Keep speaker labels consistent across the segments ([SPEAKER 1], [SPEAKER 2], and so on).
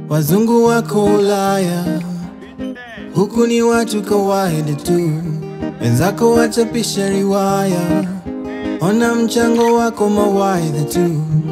[SPEAKER 1] Wazungu wako Ulaya, huku ni watu kawaida tu, wenzako wachapisha riwaya, ona mchango wako mawaidha tu.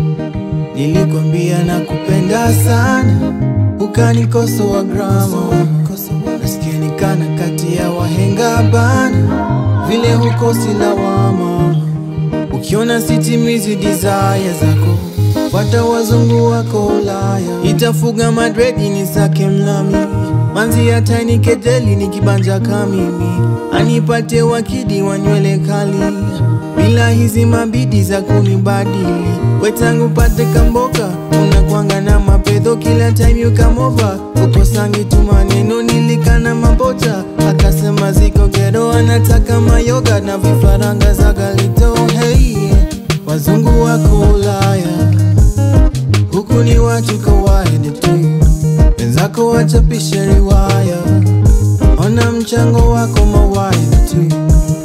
[SPEAKER 1] Nilikwambia na kupenda sana, ukanikosoa grama, nasikia nikana kati ya wahenga bana, vile hukosi lawama, ukiona sitimizi desire zako Fuata wazungu wako Ulaya, itafuga madredi ni sake mlami, manzi hata nikejeli nikibanja kamimi, anipate wakidi wa nywele kali, bila hizi mabidi za kunibadili. Wetangu pate kamboka, unakwanga na mapedho kila time you come over, ukosangi tu maneno nilikana mabota, akasema ziko gero, anataka mayoga na vifaranga za galito. Hey, wazungu wako Ulaya huku ni watu kawaida tu, wenzako wachapisha riwaya, ona mchango wako mawaidha tu.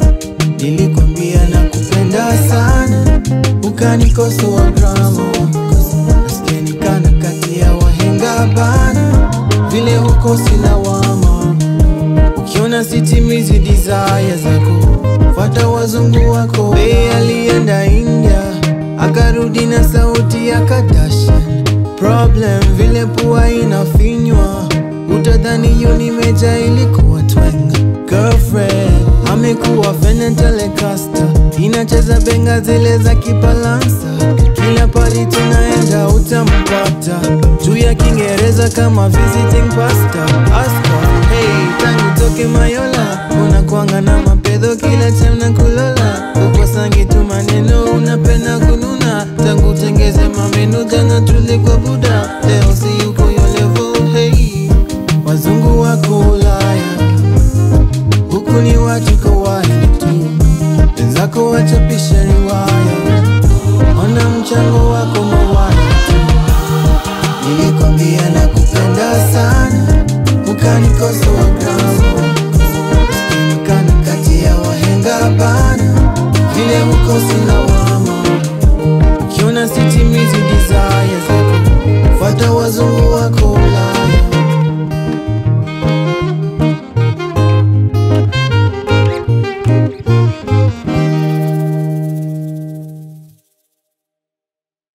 [SPEAKER 1] Nilikwambia na kupenda sana, ukanikosoa grama, nasikia nikana kati ya wahenga bana, vile hukosi lawama, ukiona sitimizi desire zako, fuata wazungu wako. Bey alienda India akarudi na sauti ya Kardashian. Problem vile pua inafinywa, utadhani Unimeja ilikuwa twenga. Girlfriend amekuwa Fenton Telecaster, inacheza benga zile za kibalansa. Kila pali tunaenda utampata, juu ya Kiingereza kama visiting pastor. Aska, hey, tangu toke Mayola unakwanga na mapedho kila time na kulola, ukosangi tu maneno unapenda kununa, tangu tengeze mamenu jana tulikuwa buda, leo si yuko yo level. Hey, wazungu wako Ulaya, huku ni watu kawaida tu, wenzako wachapisha riwaya, ona mchango wako mawaida tu. Nilikwambia na kupenda sana, ukanikosoa